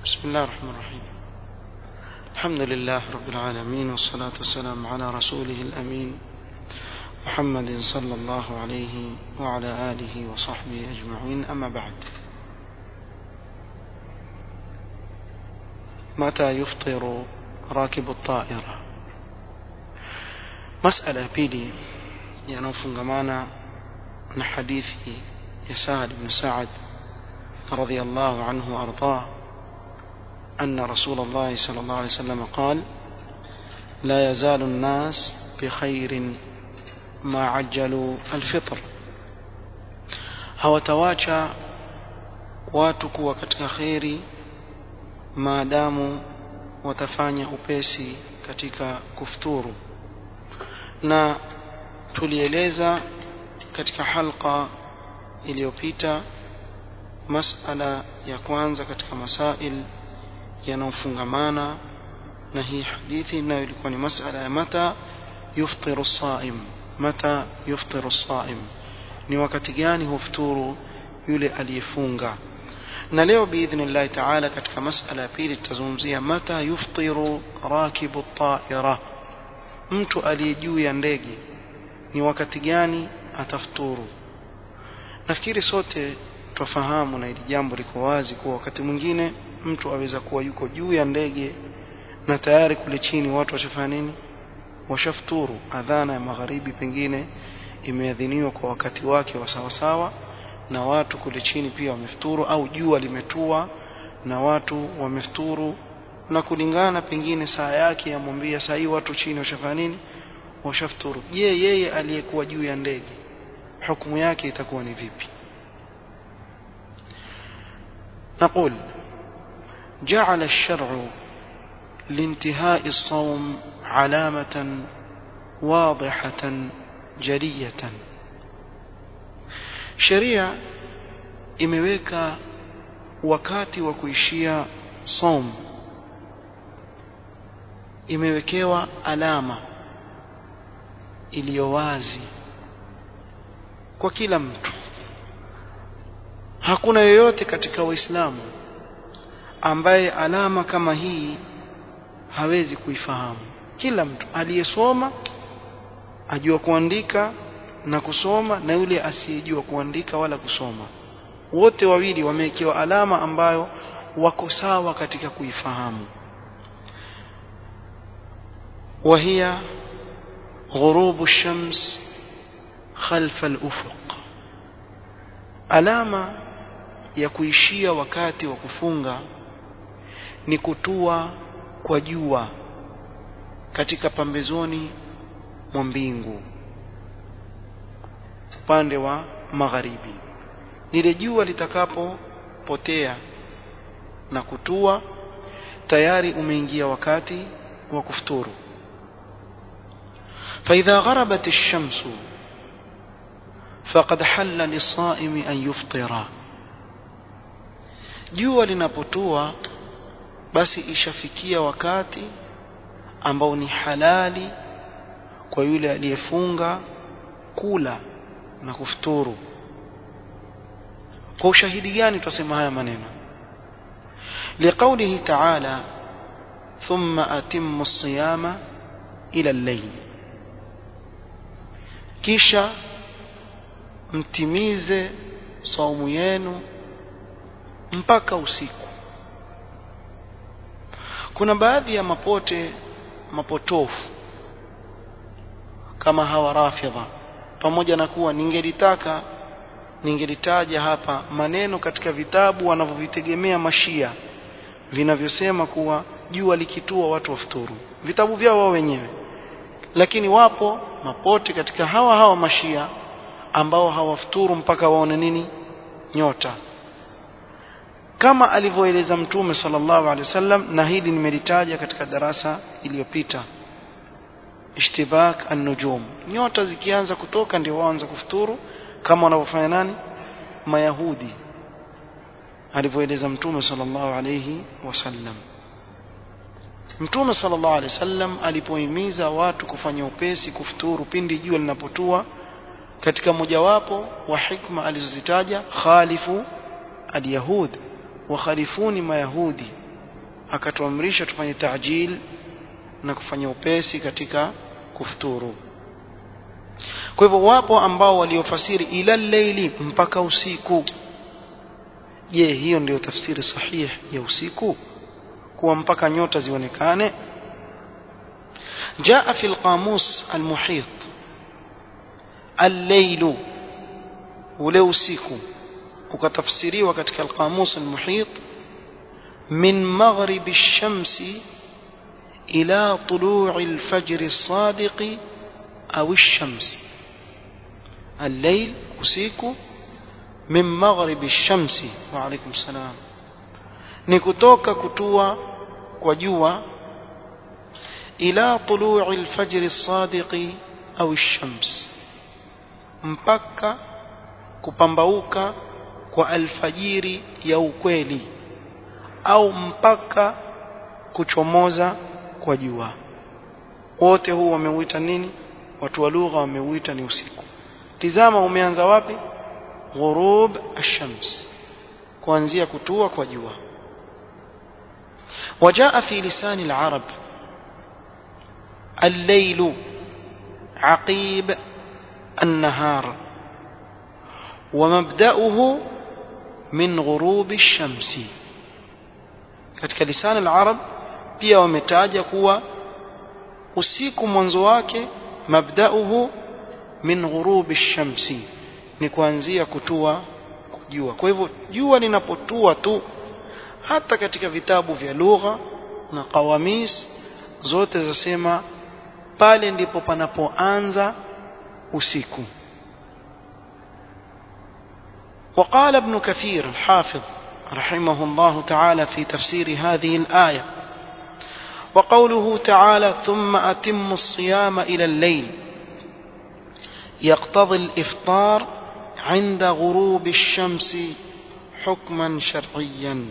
بسم الله الرحمن الرحيم الحمد لله رب العالمين والصلاة والسلام على رسوله الأمين محمد صلى الله عليه وعلى آله وصحبه أجمعين أما بعد متى يفطر راكب الطائرة مسألة بيلي ينوفنغمانا من حديث يسار بن سعد رضي الله عنه وأرضاه أن رسول الله صلى الله عليه وسلم قال لا يزال الناس بخير ما عجلوا الفطر hawatawacha watu kuwa katika kheri maadamu watafanya upesi katika kufuturu na tulieleza katika halqa iliyopita masala ya kwanza katika masail yanayofungamana na hii hadithi nayo ilikuwa ni masala ya mata yuftiru saim mata yuftiru saim ni wakati gani hufuturu yule aliyefunga na leo biidhnillahi taala katika masala ya pili tutazungumzia mata yuftiru rakibu taira mtu aliye juu ya ndege ni wakati gani atafuturu nafikiri sote twafahamu na hili jambo liko wazi kuwa wakati mwingine mtu aweza kuwa yuko juu ya ndege na tayari kule chini watu washafanya nini washafuturu adhana ya magharibi pengine imeadhiniwa kwa wakati wake wa sawasawa na watu kule chini pia wamefuturu au jua limetua na watu wamefuturu na kulingana pengine saa yake yamwambia saa hii watu chini washafanya nini washafuturu je yeye aliyekuwa juu ya ndege hukumu yake itakuwa ni vipi نقول جعل الشرع لانتهاء الصوم علامة واضحة جلية sheria imeweka wakati wa kuishia som imewekewa alama iliyo wazi kwa kila mtu hakuna yoyote katika waislamu ambaye alama kama hii hawezi kuifahamu kila mtu aliyesoma ajua kuandika na kusoma na yule asiyejua kuandika wala kusoma wote wawili wamewekewa alama ambayo wako sawa katika kuifahamu وهي غروب الشمس خلف الأفق alama ya kuishia wakati wa kufunga ni kutua kwa jua katika pambezoni mwa mbingu upande wa magharibi lile jua litakapopotea na kutua tayari umeingia wakati wa kufuturu فإذا غربت الشمس فقد حل للصائم أن يفطر jua linapotua basi ishafikia wakati ambao ni halali kwa yule aliyefunga kula na kufuturu kwa ushahidi gani tutasema haya maneno liqaulihi ta'ala thumma atimmu as-siyama ila al-layl kisha mtimize saumu yenu mpaka usiku kuna baadhi ya mapote mapotofu kama hawa rafidha pamoja na kuwa ningelitaka ningelitaja hapa maneno katika vitabu wanavyovitegemea mashia vinavyosema kuwa jua likitua watu wafuturu vitabu vyao wao wenyewe lakini wapo mapote katika hawa hawa mashia ambao hawafuturu mpaka waone nini nyota kama alivyoeleza mtume sallallahu alaihi wasallam na hili nimelitaja katika darasa iliyopita ishtibak an-nujum nyota zikianza kutoka ndio waanza kufuturu kama wanavyofanya nani mayahudi alivyoeleza mtume sallallahu alaihi wasallam mtume sallallahu alaihi wasallam alipohimiza watu kufanya upesi kufuturu pindi jua linapotua katika mojawapo wa hikma alizozitaja khalifu alyahud wakhalifuni mayahudi akatuamrisha tufanye taajil na kufanya upesi katika kufuturu kwa hivyo wapo ambao waliofasiri ila leili mpaka usiku je hiyo ndiyo tafsiri sahihi ya usiku kuwa mpaka nyota zionekane جاء في القاموس المحيط الليل ولو usiku ukatafsiriwa katika القاموس المحيط من مغرب الشمس إلى طلوع الفجر الصادق أو الشمس الليل usiku من مغرب الشمس وعليكم السلام ni kutoka kutua kwa jua ila tulu'i al-fajr as-sadiq au ash-shams mpaka kupambauka kwa alfajiri ya ukweli au mpaka kuchomoza kwa jua wote huu wameuita nini watu wa lugha wameuita ni usiku tizama umeanza wapi ghurub ash-shams kuanzia kutua kwa jua وجاء في لسان العرب الليل عقيب النهار ومبدأه من غروب الشمس katika lisan al-arab pia wametaja kuwa usiku mwanzo wake mabdauhu min ghurubi shamsi ni kuanzia kutua jua kwa hivyo jua linapotua tu hata katika vitabu vya lugha na qawamis zote zasema pale ndipo panapoanza usiku وقال ابن كثير الحافظ رحمه الله تعالى في تفسير هذه الآية وقوله تعالى ثم أتم الصيام إلى الليل يقتضي الإفطار عند غروب الشمس حكما شرعيا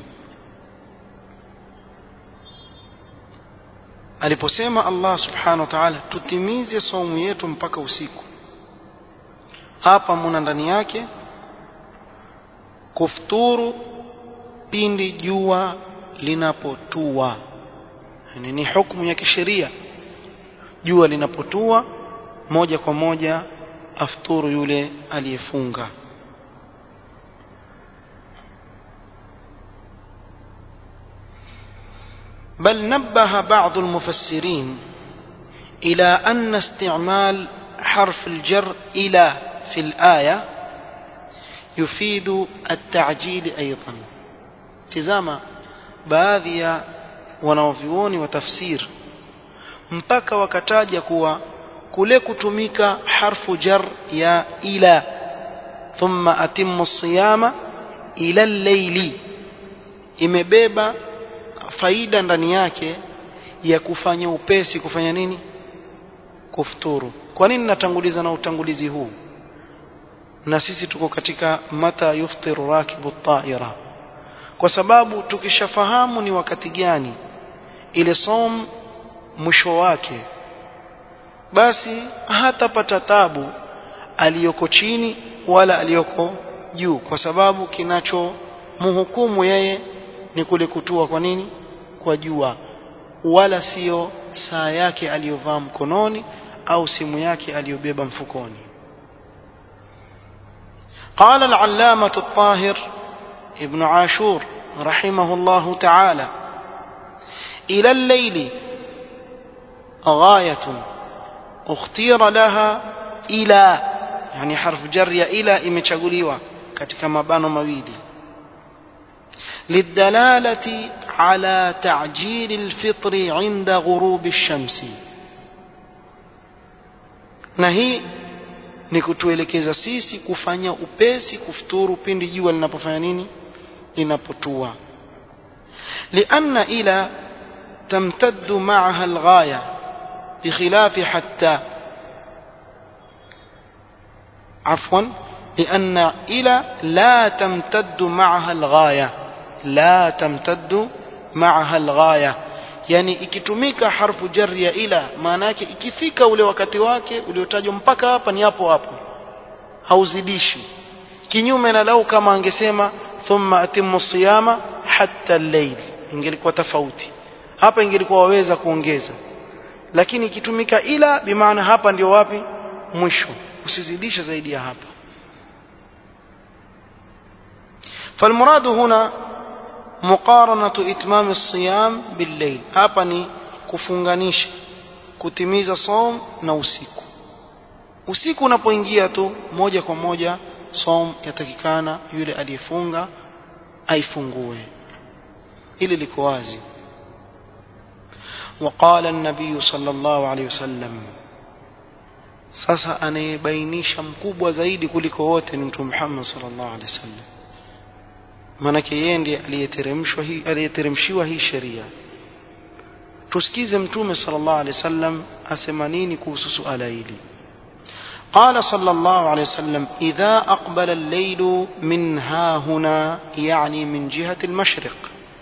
aliposema Allah subhanahu wa ta'ala tutimize saumu yetu mpaka usiku hapa muna ndani yake kufuturu pindi jua linapotua yani ni hukumu ya kisheria jua linapotua moja kwa moja afturu yule aliyefunga بل نبه بعض المفسرين إلى أن استعمال حرف الجر إلى في الآية يفيد التعجيل أيضا تزاما baadhi ya wanaovyuoni wa tafsir mpaka wakataja kuwa kule kutumika harfu jar ya ila thumma atimmu siyama ila al-layli imebeba faida ndani yake ya kufanya upesi kufanya nini kufuturu kwa nini natanguliza na utangulizi huu na sisi tuko katika mata yuftiru rakibu taira kwa sababu tukishafahamu ni wakati gani ile som mwisho wake basi hatapata tabu aliyoko chini wala aliyoko juu kwa sababu kinachomhukumu yeye ni kule kutua kwa nini kwa jua wala sio saa yake aliyovaa mkononi au simu yake aliyobeba mfukoni قال العلامة الطاهر ابن عاشور رحمه الله تعالى إلى الليل غاية اختير لها إلى يعني حرف جر إلى imechaguliwa katika mabano mawili للدلالة على تعجيل الفطر عند غروب الشمس na hii ni kutuelekeza sisi kufanya upesi kufuturu pindi jua linapofanya nini linapotua lianna ila tamtaddu maaha alghaya bikhilafi hatta عفوا لأن إلى لا تمتد معها الغاية لا تمتد معها الغاية yani ikitumika harfu jarri ya ila maana yake ikifika ule wakati wake uliotajwa mpaka hapa ni hapo hapo hauzidishi kinyume na lau kama angesema thumma atimmu siyama hatta al-layl ingelikuwa tofauti hapa ingelikuwa waweza kuongeza lakini ikitumika ila bimaana hapa ndio wapi mwisho usizidishe zaidi ya hapa فالمراد هنا مقارنة إتمام الصيام بالليل hapa ni kufunganisha kutimiza som na usiku usiku unapoingia tu moja kwa moja som yatakikana yule aliyefunga aifungue hili liko wazi وقال النبي صلى الله عليه وسلم sasa anayebainisha mkubwa zaidi kuliko wote ni mtume Muhammad sallallahu alaihi wasallam maanake yeye ndiye aliyeteremshwa hii aliyeteremshiwa hii sheria tusikize mtume sallallahu alaihi wasallam asema nini kuhusu suala hili قال صلى الله عليه وسلم إذا أقبل الليل من ها هنا يعني من جهة المشرق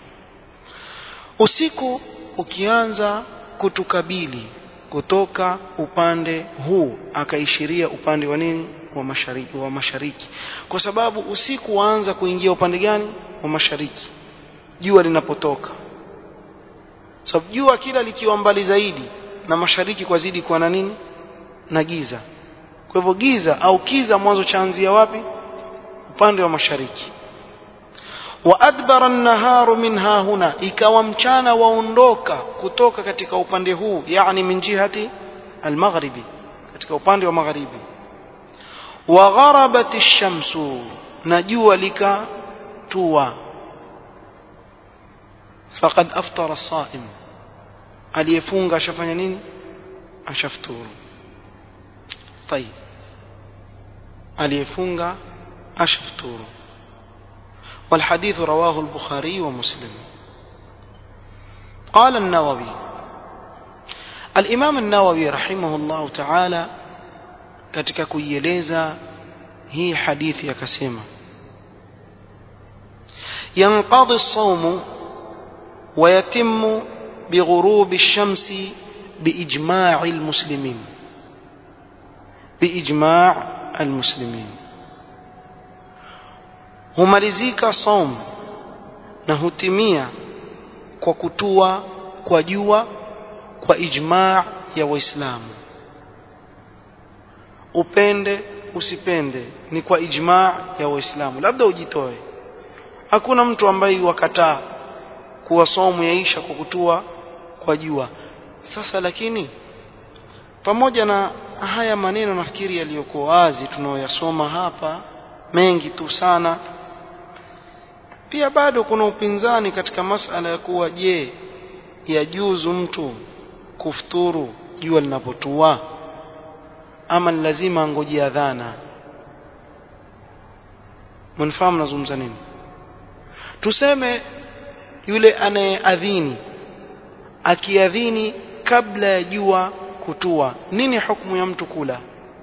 usiku ukianza kutukabili kutoka upande huu akaishiria upande wa nini wa mashariki wa mashariki kwa sababu usiku waanza kuingia upande gani wa mashariki jua linapotoka sababu jua kila likiwa mbali zaidi na mashariki kwa zidi kuwa na nini na giza kwa hivyo giza au kiza mwanzo chaanzia wapi upande wa mashariki wa adbara an-naharu minha huna ikawa mchana waondoka kutoka katika upande huu yani min jihati al-maghribi katika upande wa magharibi wa gharabat ash-shamsu na jua likatua faqad aftara as-sa'im aliyefunga ashafanya nini ashafuturu طيب aliyefunga ashafuturu والحديث رواه البخاري ومسلم قال النووي الإمام النووي رحمه الله تعالى katika kuieleza hii hadithi akasema ينقضي الصوم ويتم بغروب الشمس بإجماع المسلمين بإجماع المسلمين humalizika saum na hutimia kwa kutua kwa jua kwa ijmaa ya waislamu upende usipende ni kwa ijmaa ya waislamu labda ujitoe hakuna mtu ambaye wakataa kuwa somu yaisha kwa kutua kwa jua sasa lakini pamoja na haya maneno nafikiri yaliyokuwa wazi tunaoyasoma hapa mengi tu sana pia bado kuna upinzani katika masala ya kuwa je yajuzu mtu kufuturu jua linapotua ama ni lazima angojea adhana mnafahamu nazungumza nini tuseme yule anayeadhini akiadhini kabla ya jua kutua nini hukumu ya mtu kula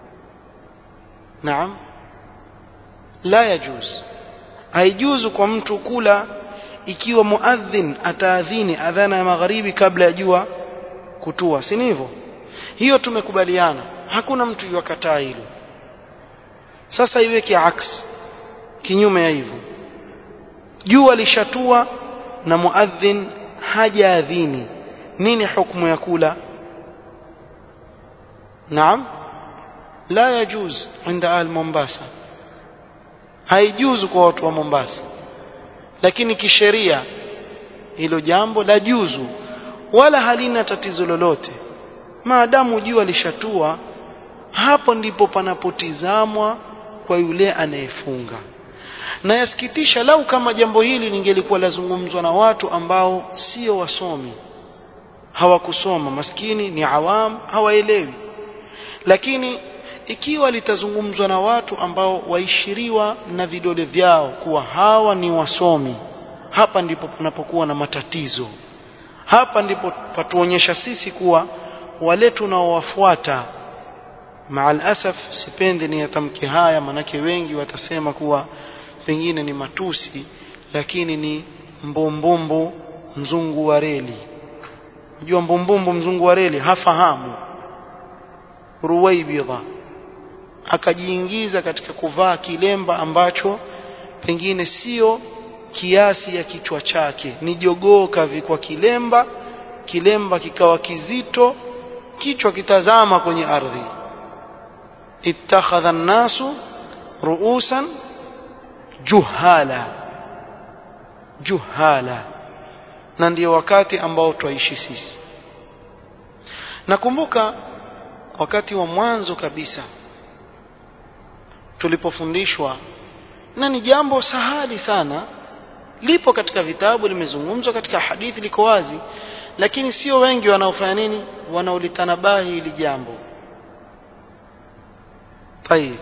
naam la yajuz haijuzu kwa mtu kula ikiwa muadhin ataadhini adhana ya magharibi kabla ya jua kutua si hivyo hiyo tumekubaliana hakuna mtu yuakataa hilo sasa iweke aks kinyume ya hivyo jua lishatua na muadhin hajaadhini nini hukumu ya kula naam la yajuz inda al mombasa haijuzu kwa watu wa Mombasa lakini kisheria hilo jambo la juzu wala halina tatizo lolote maadamu jua lishatua hapo ndipo panapotizamwa kwa yule anayefunga na yasikitisha lau kama jambo hili lingelikuwa lazungumzwa na watu ambao sio wasomi hawakusoma maskini ni awam hawaelewi lakini ikiwa litazungumzwa na watu ambao waishiriwa na vidole vyao kuwa hawa ni wasomi hapa ndipo panapokuwa na matatizo hapa ndipo patuonyesha sisi kuwa wale tunaowafuata maal asaf sipendi ni yatamke haya manake wengi watasema kuwa pengine ni matusi lakini ni mbumbumbu mzungu wa reli unajua mbumbumbu mzungu wa reli hafahamu ruwaibidha akajiingiza katika kuvaa kilemba ambacho pengine sio kiasi ya kichwa chake ni jogoo kavikwa kilemba kilemba kikawa kizito kichwa kitazama kwenye ardhi ittakhadha an-nasu ru'usan juhala juhala na ndio wakati ambao twaishi sisi nakumbuka wakati wa mwanzo kabisa tulipofundishwa na ni jambo sahali sana lipo katika vitabu limezungumzwa katika hadithi liko wazi lakini sio wengi wanaofanya nini wanaolitanabahi hili jambo طيب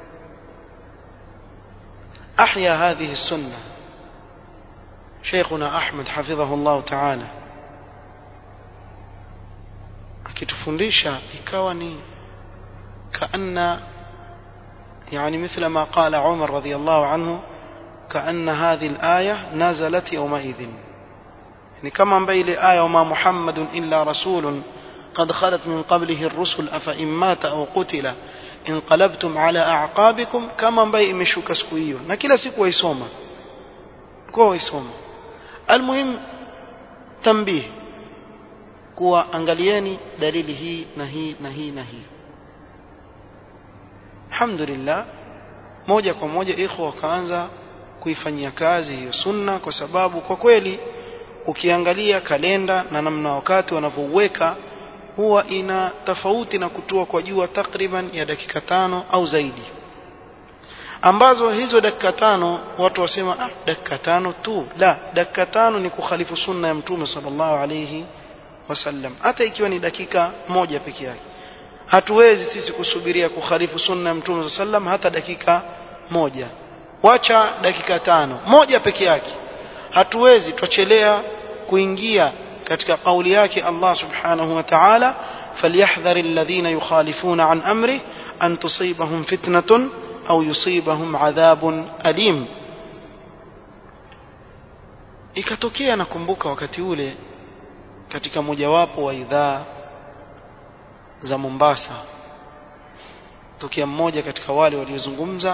أحيا هذه السنة شيخنا أحمد حفظه الله تعالى akitufundisha ikawa ni kaanna يعني مثل ما قال عمر رضي الله عنه كأن هذه الآية نزلت يومئذ يعني كما بين آية وما محمد إلا رسول قد خلت من قبله الرسل أفإن مات أو قتل انقلبتم على أعقابكم كما بين مشوك سكويو نكلا سكوا يسوما كوا يسوما المهم تنبيه kuwa angalieni dalili hii na hii na hii na hii alhamdulillah moja kwa moja ikhwa wakaanza kuifanyia kazi hiyo sunna kwa sababu kwa kweli ukiangalia kalenda na namna wakati wanavyouweka huwa ina tofauti na kutua kwa jua takriban ya dakika tano au zaidi ambazo hizo dakika tano watu wasema ah dakika tano tu la dakika tano ni kukhalifu sunna ya mtume sallallahu alayhi wasallam hata ikiwa ni dakika moja peke yake hatuwezi sisi kusubiria kukhalifu sunna ya mtume sallam hata dakika moja wacha dakika tano moja peke yake hatuwezi twachelea kuingia katika kauli yake Allah subhanahu wa ta'ala falyahdhar alladhina yukhalifuna an amri an tusibahum fitnatun au yusibahum adhabun alim ikatokea nakumbuka wakati ule katika mojawapo wa idhaa za Mombasa tokea mmoja katika wale waliozungumza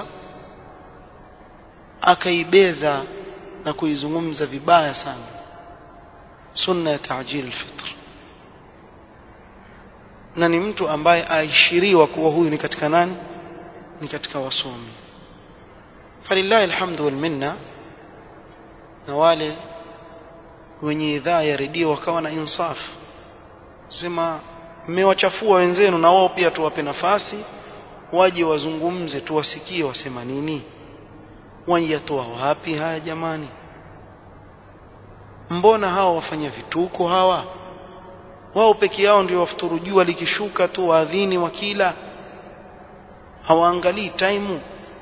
akaibeza na kuizungumza vibaya sana sunna ya taajil alfitr na ni mtu ambaye aishiriwa kuwa huyu ni katika nani ni katika wasomi falillahi alhamdu wal minna na wale wenye idhaa ya redio wakawa na insaf sema mmewachafua wenzenu na wao pia tuwape nafasi waje wazungumze tuwasikie wasema nini wanyatoa wapi haya jamani mbona hawa wafanya vituko hawa wao peke yao ndio wafuturu jua likishuka tu waadhini wakila hawaangalii taimu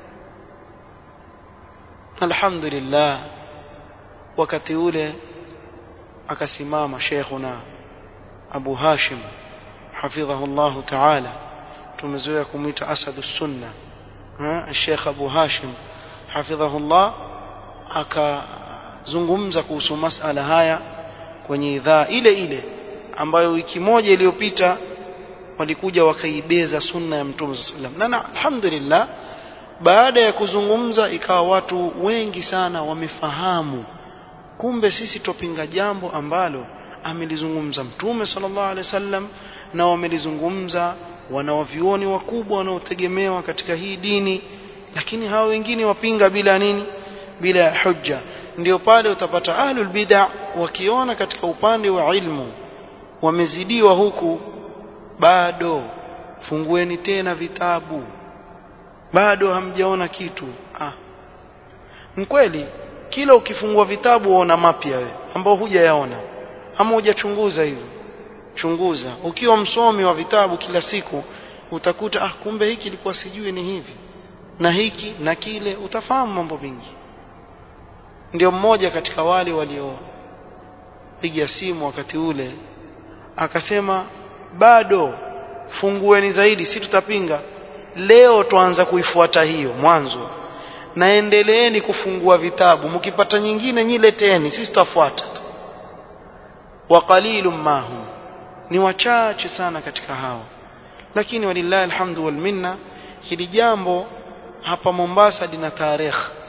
alhamdulillah wakati ule akasimama sheikhuna Abu Hashim hafidhahu Allah ta'ala tumezoea kumuita asadu sunna Sheikh Abu Hashim hafidhahu Allah akazungumza kuhusu masala haya kwenye idhaa ile ile ambayo wiki moja iliyopita walikuja wakaibeza sunna ya Mtume sallam na alhamdulillah baada ya kuzungumza ikawa watu wengi sana wamefahamu kumbe sisi tupinga jambo ambalo amelizungumza mtume sallallahu alaihi wasallam na wamelizungumza wanawavioni wakubwa wanaotegemewa katika hii dini lakini hao wengine wapinga bila nini bila ya hujja ndio pale utapata ahlul bid'a wakiona katika upande wa ilmu wamezidiwa huku bado fungueni tena vitabu bado hamjaona kitu ah mkweli kila ukifungua vitabu uona mapya wewe ambao hujayaona ama hujachunguza hivyo chunguza ukiwa msomi wa vitabu kila siku utakuta ah kumbe hiki ilikuwa sijui ni hivi na hiki na kile utafahamu mambo mengi ndio mmoja katika wale waliopiga simu wakati ule akasema bado fungueni zaidi si tutapinga leo tuanza kuifuata hiyo mwanzo naendeleeni kufungua vitabu mkipata nyingine nyileteni sisi tutafuata wa qalilum mahum ni wachache sana katika hao lakini walillahi alhamdu wal minna hili jambo hapa Mombasa lina tarehe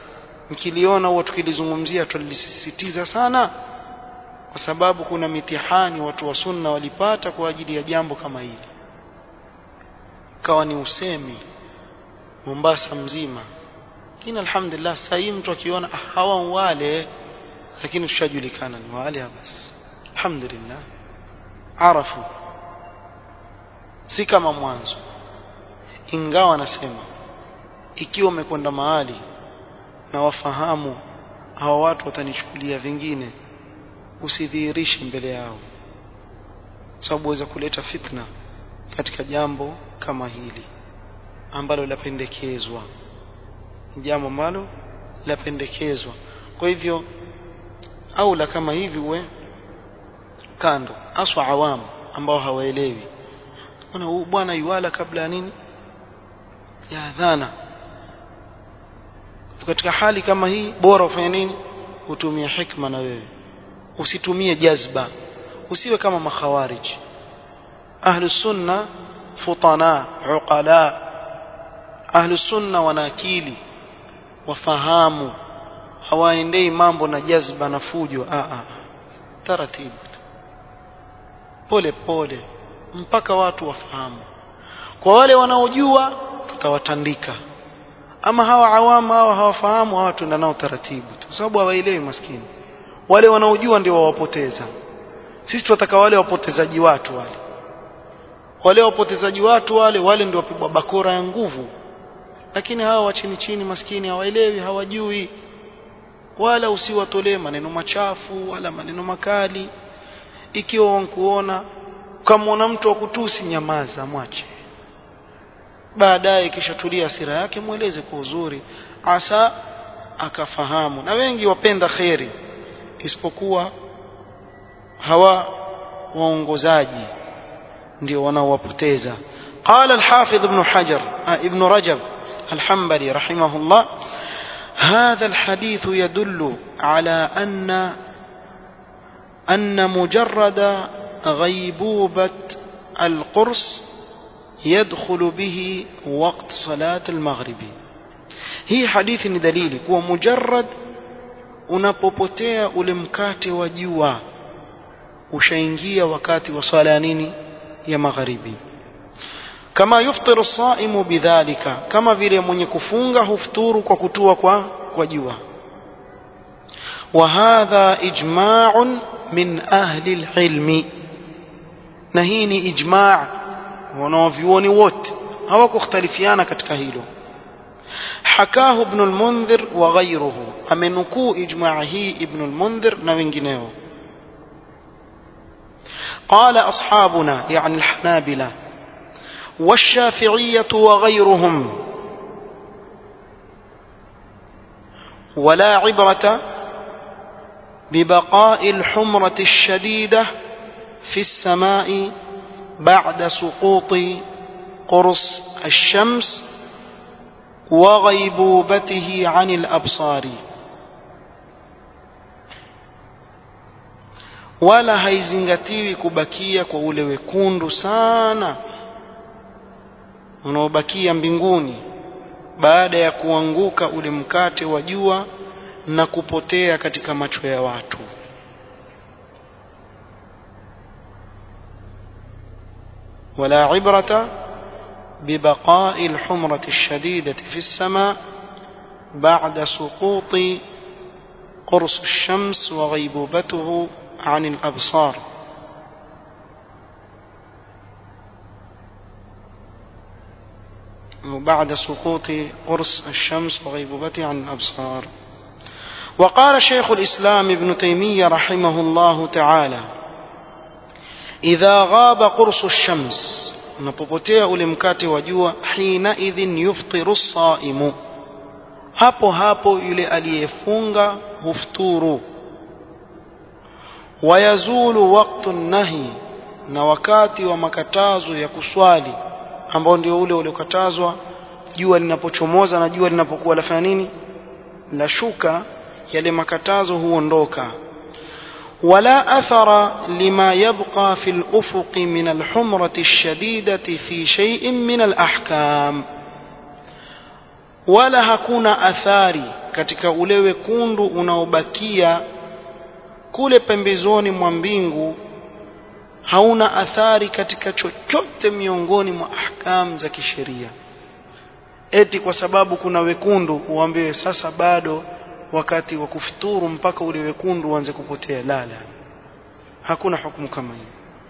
mkiliona huwa tukilizungumzia tulisisitiza sana kwa sababu kuna mitihani watu wa sunna walipata kwa ajili ya jambo kama hili kawa ni usemi Mombasa mzima lakini alhamdulillah sasa hii mtu akiona hawa wale lakini tushajulikana ni wale basi alhamdulillah arafu si kama mwanzo ingawa nasema ikiwa umekwenda mahali na wafahamu hawa watu watanichukulia vingine usidhihirishe mbele yao sababu waweza kuleta fitna katika jambo kama hili ambalo lapendekezwa jambo ambalo lapendekezwa kwa hivyo au la kama hivi uwe kando aswa awamu ambao hawaelewi kuna huyu bwana yuala kabla ya nini ya adhana katika hali kama hii bora ufanye nini utumie hikma na wewe usitumie jazba usiwe kama makhawarij ahlu sunna futana uqala ahlu sunna wana akili wafahamu hawaendei mambo na jazba na fujo a a taratibu pole pole mpaka watu wafahamu kwa wale wanaojua tutawatandika ama hawa awamu hawa hawafahamu hawa tuenda nao taratibu tu sababu hawaelewi maskini wale wanaojua ndio wawapoteza sisi tunataka wale wapotezaji watu wale wale wapotezaji watu wale wale ndio wapigwa bakora ya nguvu lakini hawa wa chini chini maskini hawaelewi hawajui wala usiwatolee maneno machafu wala maneno makali ikiwa wankuona ukamwona mtu wa kutusi nyamaza mwache baadaye kisha tulia hasira yake mweleze kwa uzuri asa akafahamu na wengi wapenda kheri isipokuwa hawa waongozaji ndio wanaowapoteza قال الحافظ ابن حجر ابن رجب الحنبلي رحمه الله هذا الحديث يدل على أن أن مجرد غيبوبة القرص يدخل به وقت صلاة المغرب هي حديث دليل هو مجرد unapopotea ule mkate wa jua ushaingia wakati wa swala ya nini ya magharibi kama yuftiru saimu bidhalika kama vile mwenye kufunga hufuturu kwa kutua kwa kwa jua wa hadha ijma'un min ahli alilmi na hii ni ijma' wanaovyuoni wote hawakukhtalifiana katika hilo حكاه ابن المنذر وغيره أمنكو إجماعه ابن المنذر نوينجنيو قال أصحابنا يعني الحنابلة والشافعية وغيرهم ولا عبرة ببقاء الحمرة الشديدة في السماء بعد سقوط قرص الشمس وغيبوبته عن الأبصار wala haizingatiwi kubakia kwa ule wekundu sana unaobakia mbinguni baada ya kuanguka ule mkate wa jua na kupotea katika macho ya watu wala ibrata ببقاء الحمرة الشديدة في السماء بعد سقوط قرص الشمس وغيبوبته عن الأبصار بعد سقوط قرص الشمس وغيبوبته عن الأبصار وقال شيخ الإسلام ابن تيمية رحمه الله تعالى إذا غاب قرص الشمس unapopotea ule mkate wa jua hina idhin yuftiru saimu hapo hapo yule aliyefunga hufturu wayazulu waqtu nahi na wakati wa makatazo ya kuswali ambao ndio ule uliokatazwa jua linapochomoza na jua linapokuwa lafanya nini la shuka yale makatazo huondoka ولا أثر لما يبقى في الأفق من الحمرة الشديدة في شيء من الأحكام wala hakuna athari katika ule wekundu unaobakia kule pembezoni mwa mbingu hauna athari katika chochote miongoni mwa ahkam za kisheria eti kwa sababu kuna wekundu uambiwe sasa bado wakati wa kufuturu mpaka ule wekundu uanze kupotea la la hakuna hukumu kama hiyo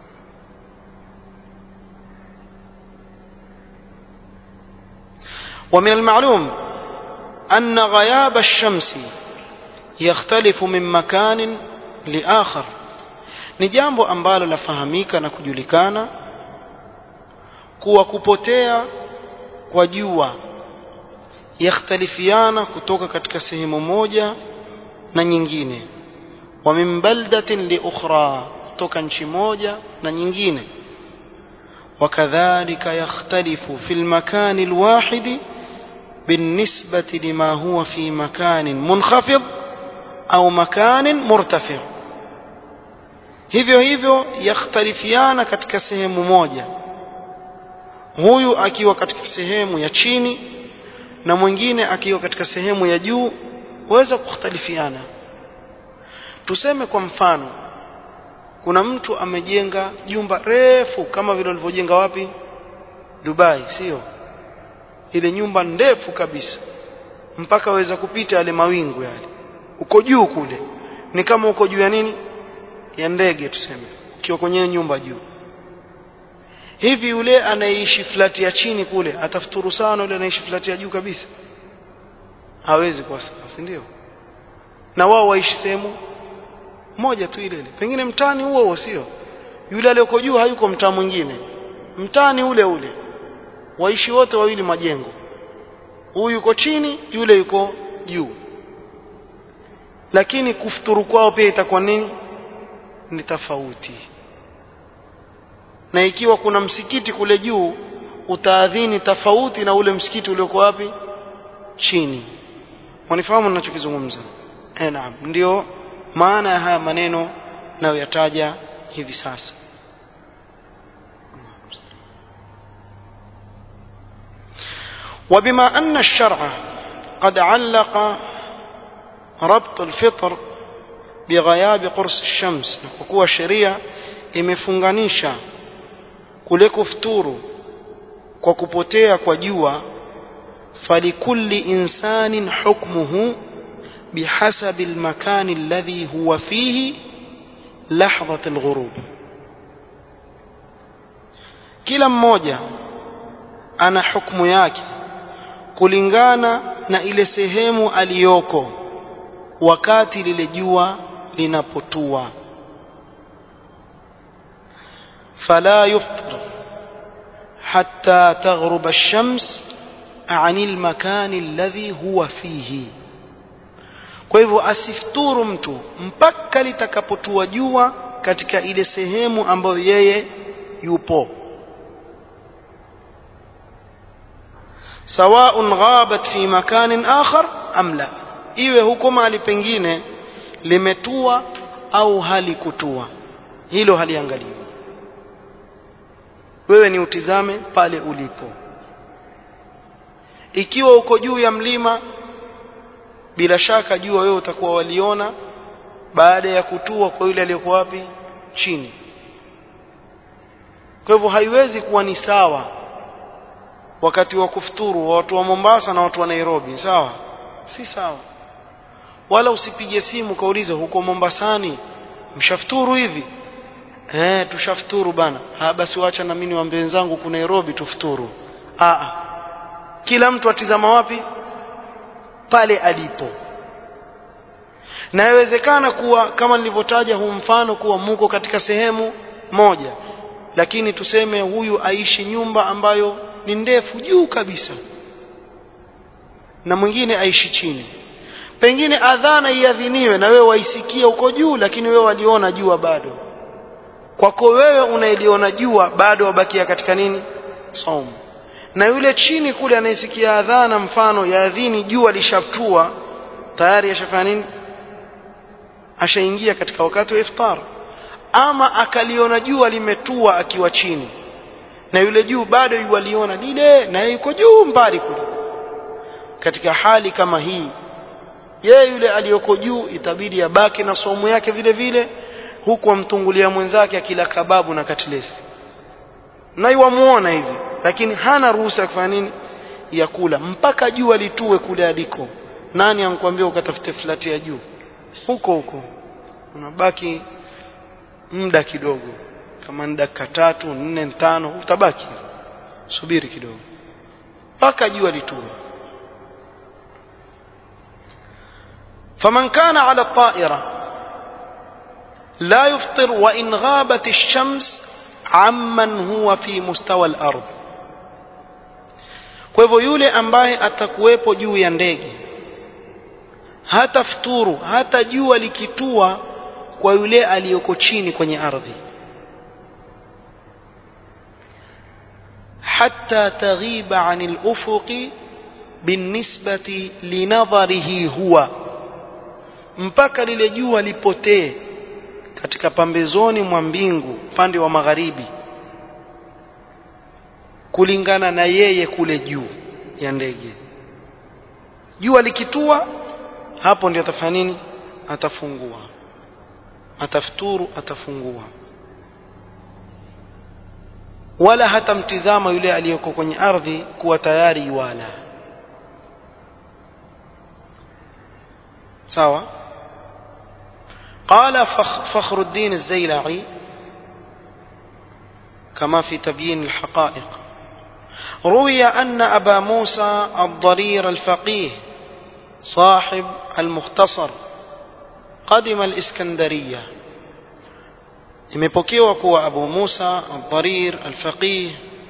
ومن المعلوم أن غياب الشمس يختلف من مكان لآخر ni jambo ambalo lafahamika na kujulikana kuwa kupotea kwa jua yakhtalifiana kutoka katika sehemu moja na nyingine wa min baldatin li ukhra kutoka nchi moja na nyingine وكذلك يختلف في المكان الواحد بالنسبة لما هو في مكان منخفض أو مكان مرتفع hivyo hivyo yakhtalifiana katika sehemu moja huyu akiwa katika sehemu ya chini na mwingine akiwa katika sehemu ya juu waweza kukhtalifiana tuseme kwa mfano kuna mtu amejenga jumba refu kama vile walivyojenga wapi Dubai sio ile nyumba ndefu kabisa mpaka waweza kupita yale mawingu yale uko juu kule ni kama uko juu ya nini ya ndege tuseme ukiwa kwenye nyumba juu hivi yule anayeishi flati ya chini kule atafuturu sana yule anaishi flati ya juu kabisa hawezi kwa sasa si ndio na wao waishi sehemu moja tu ile ile pengine mtani huo huo sio yule aliyoko juu hayuko mtaa mwingine mtani ule ule waishi wote wawili majengo huyu yuko chini yule yuko juu lakini kufuturu kwao pia itakuwa nini ni tofauti na ikiwa kuna msikiti kule juu utaadhini tofauti na ule msikiti ulioko wapi chini wanifahamu ninachokizungumza eh naam ndio maana ya haya maneno nayoyataja hivi sasa وبما أن الشرع قد علق ربط الفطر بغياب قرص الشمس وكوا sheria imefunganisha kule kufuturu kwa kupotea kwa jua falikulli insanin hukmuhu بحسب المكان الذي هو فيه لحظة الغروب kila mmoja ana hukumu yake kulingana na ile sehemu aliyoko wakati lile jua linapotua fala yufṭir hatta taghrub ash-shams 'an al-makan alladhi huwa fihi kwa hivyo asifuturu mtu mpaka litakapotua jua katika ile sehemu ambayo yeye yupo sawaun ghabat fi makanin akhar am la iwe huko mahali pengine limetua au halikutua hilo haliangaliwi wewe ni utizame pale ulipo ikiwa uko juu ya mlima bila shaka jua wewe utakuwa waliona baada ya kutua kwa yule aliyekuwa wapi chini kwa hivyo haiwezi kuwa ni sawa wakati wa kufuturu wa watu wa Mombasa na watu wa Nairobi sawa si sawa wala usipige simu kaulize huko Mombasani mshafuturu hivi eh tushafuturu bana ha basi wacha na mimi niwaambie wenzangu ku Nairobi tufuturu a kila mtu atizama wapi pale alipo na yawezekana kuwa kama nilivyotaja huu mfano kuwa muko katika sehemu moja lakini tuseme huyu aishi nyumba ambayo ni ndefu juu kabisa na mwingine aishi chini pengine adhana iadhiniwe na wewe waisikia uko juu lakini wewe waliona jua bado kwako wewe unailiona jua bado wabakia katika nini saumu na yule chini kule anayesikia adhana mfano ya adhini jua lishatua tayari ashafanya nini ashaingia katika wakati wa iftar ama akaliona jua limetua akiwa chini na yule juu bado yuwaliona lile na yuko juu mbali kule katika hali kama hii yeye yule aliyoko juu itabidi abaki na somo yake vile vile huku amtungulia mwenzake akila kababu na katlesi na iwamuona hivi lakini hana ruhusa ya kufanya nini ya kula mpaka jua litue kule aliko nani ankwambia ukatafute flati ya juu huko huko unabaki muda kidogo kama ni dakika tatu nne tano utabaki subiri kidogo mpaka jua litue فمن كان على الطائرة لا يفطر وإن غابت الشمس عمن هو في مستوى الأرض kwa hivyo yule ambaye atakuwepo juu ya ndege hata futuru hata jua likitua kwa yule aliyoko chini kwenye ardhi hatta taghiba anil ufuqi binisbati linadharihi huwa mpaka lile jua lipotee katika pambezoni mwa mbingu upande wa magharibi kulingana na yeye kule juu ya ndege jua likitua hapo ndio atafanya nini atafungua atafuturu atafungua wala hatamtizama yule aliyoko kwenye ardhi kuwa tayari yuala sawa قال فخر الدين الزيلعي كما في تبيين الحقائق روي أن أبا موسى الضرير الفقيه صاحب المختصر قدم الإسكندرية imepokewa kuwa abu musa aldharir alfaqih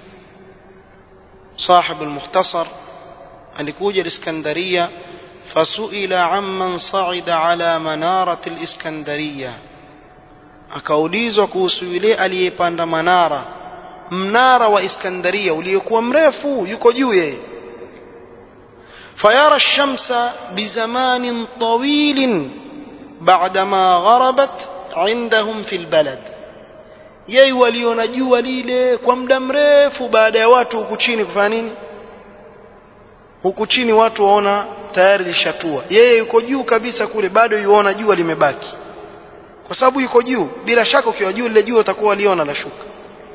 صاحب المختصر alikuja الاسكندرية فسئل عمن صعد على منارة الإسكندرية akaulizwa kuhusu yule aliyepanda manara mnara wa iskandaria uliokuwa mrefu yuko juu yeye fayara shamsa bizamanin tawilin بعدما غربت عندهم في البلد yeye waliona jua lile kwa muda mrefu baada ya watu huku chini kufanya nini huku chini watu waona tayari lishatua yeye yuko juu kabisa kule bado yuona jua limebaki kwa sababu yuko juu bila shaka ukiwa juu lile jua utakuwa aliona la shuka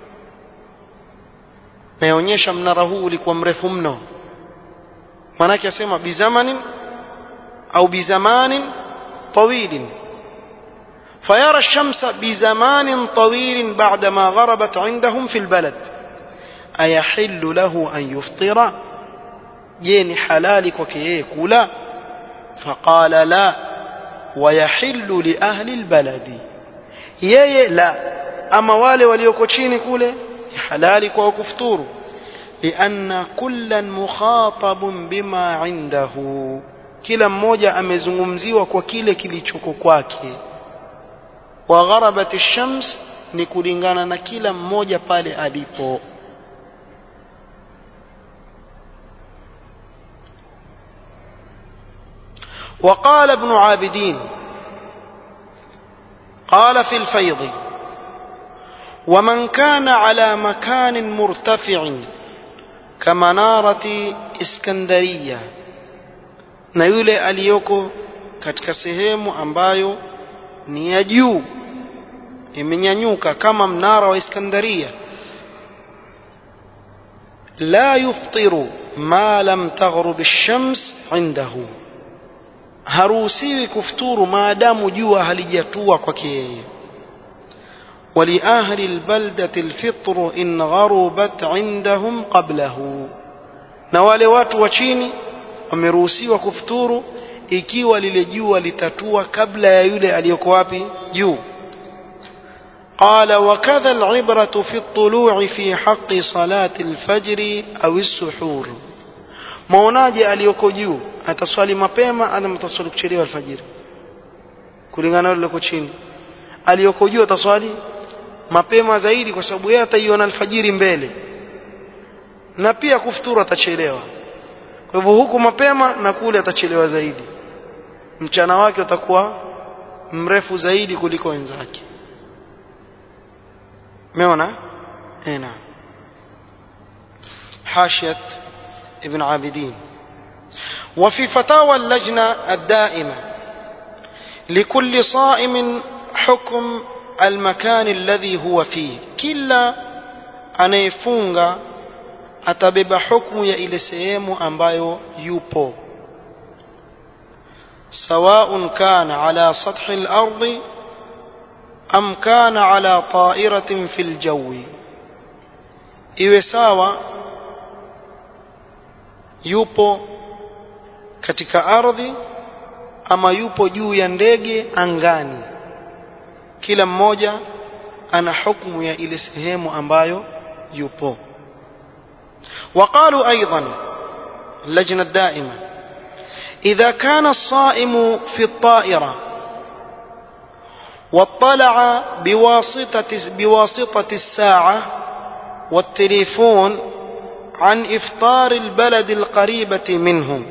naonyesha mnara huu ulikuwa mrefu mno manake asema bizamanin au bizamanin طويل فيرى الشمس بزمان طويل بعدما غربت عندهم في البلد أيحل له أن يفطر جين حلالك وكيه كلا فقال لا ويحل لأهل البلد يي لا أما والي وليوكوشيني كله حلالك وكفتور لأن كلا مخاطب بما عنده kila mmoja amezungumziwa kwa kile kilichoko kwake wa gharabat shams ni kulingana na kila mmoja pale alipo وقال ابن عابدين قال في الفيض ومن كان على مكان مرتفع كمنارة اسكندريه na yule aliyoko katika sehemu ambayo ni ya juu imenyanyuka kama mnara wa Iskandaria la yuftiru ma lam taghrub ash-shams indahu haruhusiwi kufuturu maadamu jua halijatua kwake yeye ولأهل البلدة الفطر إن غربت عندهم قبله na wale watu wa chini wameruhusiwa kufuturu ikiwa lile jua litatua kabla ya yule aliyoko wapi juu قال وكذا العبرة في الطلوع في حق صلاة الفجر أو السحور maonaje aliyoko juu ataswali mapema ama ataswali kuchelewa alfajiri kulingana na aliyoko chini aliyoko juu ataswali mapema zaidi kwa sababu yeye ataiona alfajiri mbele na pia kufuturu atachelewa kwa hivyo huku mapema na kule atachelewa zaidi mchana wake utakuwa mrefu zaidi kuliko wenzake umeona eh naam حاشية ابن عابدين وفي فتاوى اللجنة الدائمة لكل صائم حكم المكان الذي هو فيه كلا anayefunga atabeba hukumu ya ile sehemu ambayo yupo سواء كان على سطح الأرض أم كان على طائرة في الجو iwe sawa yupo katika ardhi ama yupo juu ya ndege angani kila mmoja ana hukumu ya ile sehemu ambayo yupo وقالوا أيضا اللجنة الدائمة إذا كان الصائم في الطائرة واطلع بواسطة, بواسطة الساعة والتليفون عن إفطار البلد القريبة منهم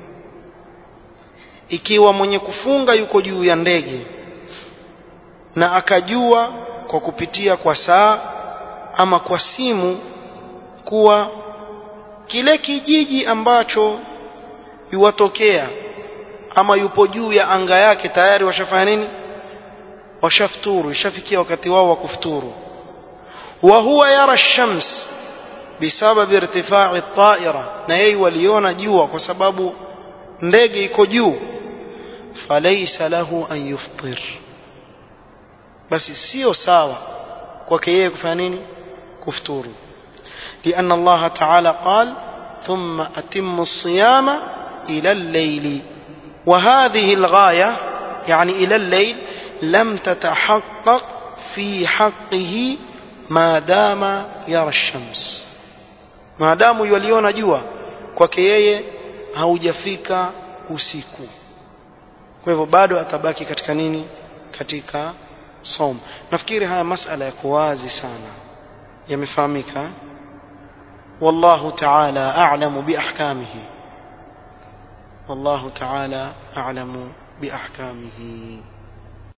ikiwa mwenye kufunga yuko juu ya ndege na akajua kwa kupitia kwa saa ama kwa simu kuwa kile kijiji ambacho yuwatokea ama yupo juu ya anga yake tayari washafanya nini washafuturu ishafikia wakati wao wa kufuturu wa huwa yara shams bisababi irtifai taira na yeye waliona jua kwa sababu ndege iko juu falaysa lahu an yuftir basi sio sawa kwake yeye kufanya nini kufuturu لأن الله تعالى قال ثم أتم الصيام إلى الليل وهذه الغاية يعني إلى الليل لم تتحقق في حقه ما دام يرى الشمس ما دام يوليون جوا kwake yeye haujafika usiku kwa hivyo bado atabaki katika nini katika som nafikiri haya masala yako wazi sana yamefahamika والله تعالى أعلم بأحكامه والله تعالى أعلم بأحكامه